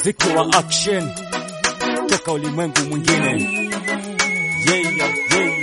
muziki wa action toka ulimwengu mwingine. Yeah, yeah.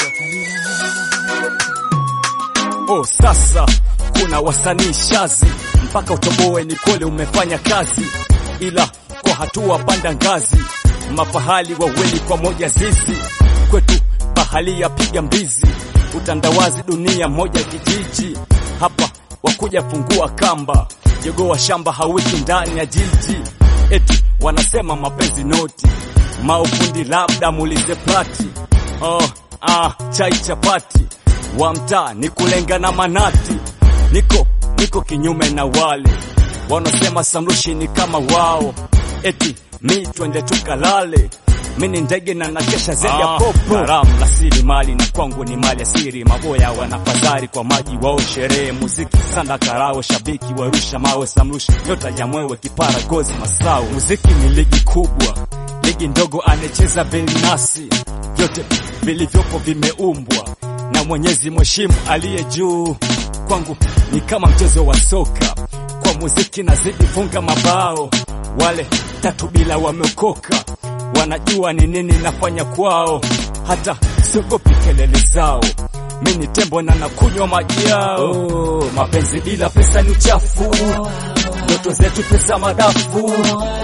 Oh, sasa kuna wasanii shazi mpaka utoboe ni kweli umefanya kazi, ila kwa hatua panda ngazi, mafahali wawili kwa moja zizi kwetu bahali ya piga mbizi, utandawazi dunia moja kijiji, hapa wakuja fungua kamba, jogo wa shamba hawiki ndani ya jiji, eti wanasema mapenzi noti, maufundi labda muulize plati. Oh, ah, chai chapati wa mtaa ni kulenga na manati, niko niko kinyume na wale wanasema samrushi ni kama wao, eti mi twende tukalale mi ni ndege na nakesha zaidi ya Ah, popo. Haramu rasili mali na kwangu ni mali asiri, maboya wanafadhari kwa maji wao, sherehe muziki sanda karao, shabiki warusha mawe, samrushi nyota ya mwewe, kipara gozi masao. Muziki ni ligi kubwa, ligi ndogo anecheza Belnasi, vyote vilivyopo vimeumbwa na Mwenyezi mheshimu aliye juu. Kwangu ni kama mchezo wa soka, kwa muziki nazidi funga mabao, wale tatu bila wameokoka wanajua ni nini nafanya kwao, hata siogopi kelele zao. Mi ni tembo na nakunywa maji yao. Oh, mapenzi bila pesa ni uchafu, ndoto zetu pesa madafu.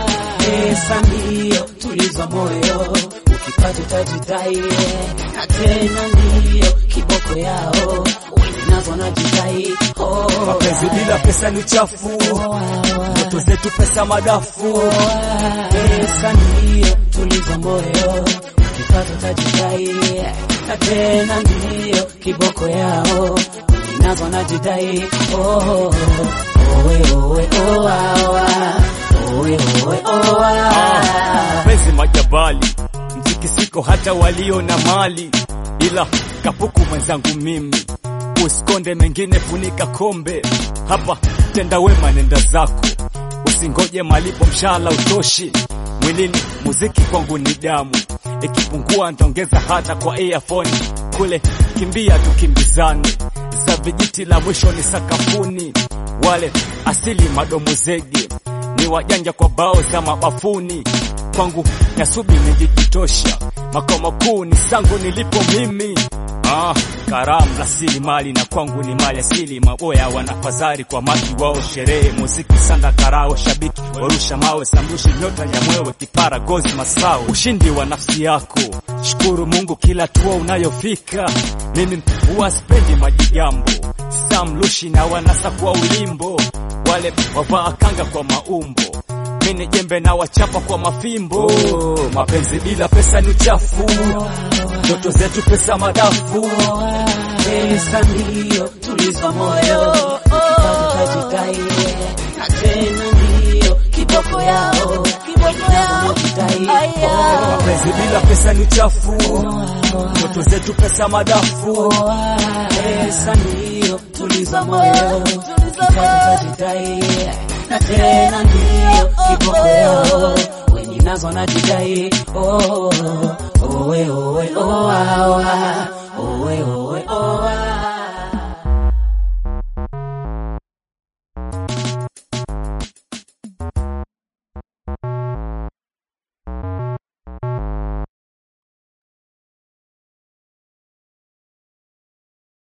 Pesa ndiyo tuliza moyo, ukipata utajidai, na tena ndiyo kiboko yao, wenye nazo najidai. Oh, Mapenzi bila pesa ni uchafu, ndoto zetu pesa madafu. pesa ndiyo tuliza moyo, ukipata utajidai, na tena ndiyo kiboko yao, wenye nazo najidai. Oh, owe owe owawa, owe owe owawa. mapenzi majabali, mtikisiko hata walio na mali, ila kapuku mwenzangu mimi, usikonde mengine, funika kombe hapa, tenda wema, nenda zako, usingoje malipo, mshahara utoshi mwilini. Muziki kwangu ni damu, ikipungua ntaongeza hata kwa earphone kule, kimbia tukimbizane, za vijiti la mwisho ni sakafuni, wale asili madomo zege ni wajanja kwa bao za mabafuni. Kwangu Nyasubi nijikitosha, makao makuu ni sangu nilipo mimi. Ah, karamu rasilimali na kwangu ni mali asili. Maboya wanafadhari kwa maji wao, sherehe muziki sanda karao, shabiki warusha mawe, samrushi nyota ya mwewe, kipara gozi masao, ushindi wa nafsi yako. Shukuru Mungu kila hatua unayofika. Mimi huwa sipendi majigambo, samrushi na wanasa kwa ulimbo wale wavaa kanga kwa maumbo, mini jembe na wachapa kwa mafimbo. Oh, mapenzi bila pesa ni uchafu, ndoto zetu pesa madafu. Pesa ndiyo tuliza moyo, ukipata utajidai, na tena ndiyo kiboko yao, kiboko yao jidai. Mapenzi bila pesa ni uchafu, ndoto zetu pesa madafu. Pesa ndiyo tuliza moyo, ukipata utajidai, na tena ndiyo kiboko yao, wenye nazo najidai. Oh, owe owe owawa, owe owe owawa.